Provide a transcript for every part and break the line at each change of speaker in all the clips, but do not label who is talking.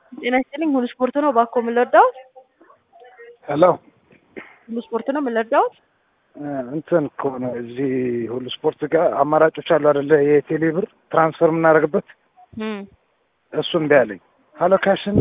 ጤና ይስጥልኝ ሁሉ ስፖርት ነው እባክዎ ምን ልርዳዎት?
ሄሎ
ሁሉ ስፖርት ነው ምን ልርዳዎት?
እንትን እኮ ነው እዚህ ሁሉ ስፖርት ጋር አማራጮች አሉ አይደለ? የቴሌ ብር ትራንስፈር የምናደርግበት
እም
እሱ እምቢ አለኝ። ሀሎ ካሽ እና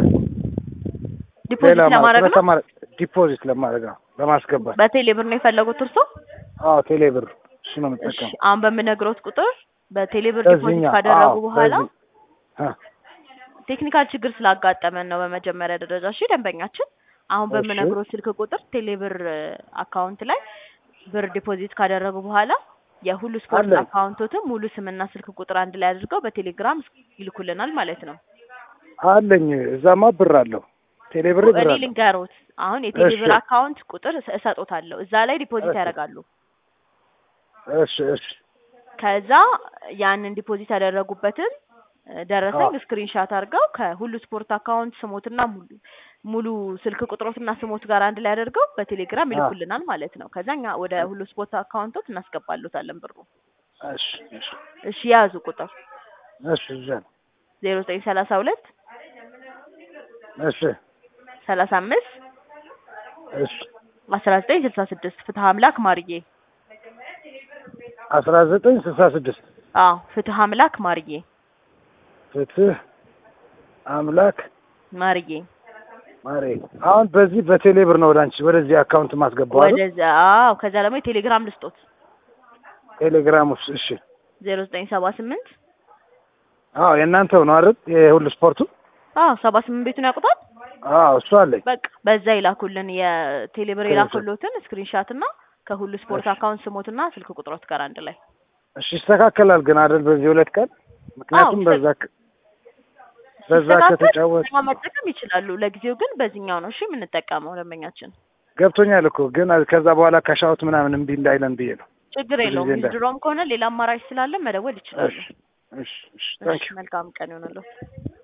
ዲፖዚት
ሌላ
ለማድረግ ነው
ለማድረግ ዲፖዚት ለማድረግ ነው ለማስገባት።
በቴሌ ብር ነው የፈለጉት እርሶ?
አዎ ቴሌ ብር እሱ ነው
እሺ
የምጠቀመው።
አሁን በምነግሮት ቁጥር በቴሌ ብር ዲፖዚት
በዚህኛው
ካደረጉ
አዎ፣
በኋላ
በዚህ አ
ቴክኒካል ችግር ስላጋጠመን ነው በመጀመሪያ ደረጃ። እሺ ደንበኛችን አሁን
እሺ።
በምነግሮት ስልክ ቁጥር ቴሌብር አካውንት ላይ ብር ዲፖዚት ካደረጉ በኋላ የሁሉ ስፖርት
አለኝ።
አካውንቶትን ሙሉ ስምና ስልክ ቁጥር አንድ ላይ አድርገው በቴሌግራም ይልኩልናል ማለት ነው።
አለኝ እዛማ ብር አለው ቴሌ ብር ብር
እኔ
አለው።
ልንገሮት አሁን የቴሌብር
እሺ።
አካውንት ቁጥር እሰ- እሰጦታለሁ እዛ ላይ ዲፖዚት
እሺ።
ያደርጋሉ።
እሺ እሺ
ከዛ ያንን ዲፖዚት ያደረጉበትን እ፣ ደረሰኝ
አዎ።
ስክሪንሻት አድርገው ከሁሉ ስፖርት አካውንት ስሞትና ሙሉ ሙሉ ስልክ ቁጥሮትና ስሞት ጋር አንድ ላይ አድርገው በቴሌግራም
አዎ።
ይልኩልናል ማለት ነው። ከዛ እኛ ወደ ሁሉ ስፖርት አካውንቶት እናስገባሉታለን ብሩ።
እሺ እሺ
እሺ ያዙ ቁጥር
እሺ እዛ ነው።
ዜሮ ዘጠኝ ሰላሳ ሁለት
እሺ
ሰላሳ አምስት
እሺ
አስራ ዘጠኝ ስልሳ ስድስት ፍትሀ አምላክ ማርዬ።
አስራ ዘጠኝ ስልሳ ስድስት
አዎ ፍትሀ አምላክ ማርዬ
ፍትህ አምላክ
ማርዬ
ማሬ አሁን በዚህ በቴሌ ብር ነው ወደ አንቺ ወደዚህ አካውንት ማስገባው አይደል?
ወደዛ አዎ ከዛ ደግሞ የቴሌግራም ልስጦት
ቴሌግራም ውስጥ እሺ።
ዜሮ ዘጠኝ ሰባ ስምንት
አዎ የእናንተው ነው አይደል? የሁሉ ስፖርቱ
አዎ ሰባ ስምንት ቤቱን ያውቁታል።
አዎ እሱ አለኝ።
በቃ በዛ ይላኩልን የቴሌብር
ስክሪንሾት።
የላኩሎትን ስክሪንሻት እና ከሁሉ ስፖርት
እሺ።
አካውንት ስሞትና ስልክ ቁጥሮት ጋር አንድ ላይ
እሺ ይስተካከላል ግን አይደል? በዚህ ሁለት ቀን ምክንያቱም
አዎ፣
በዛ ከ- በዛ
ሲስተካከል
ከተጫወት
በዚህኛው መጠቀም ይችላሉ። ለጊዜው ግን በዚህኛው ነው እሺ የምንጠቀመው ደንበኛችን።
ገብቶኛል እኮ ግን ከዛ በኋላ ካሻውት ምናምን እምቢ እንዳይለን ብዬ ነው።
ችግር
ብዙ
የለውም።
ጊዜ እንዳ-
ድሮም ከሆነ ሌላ አማራጭ ስላለ መደወል ይችላሉ።
እሺ እሺ እሺ
እሺ
ታንኪዩ
መልካም ቀን ይሆንልዎት።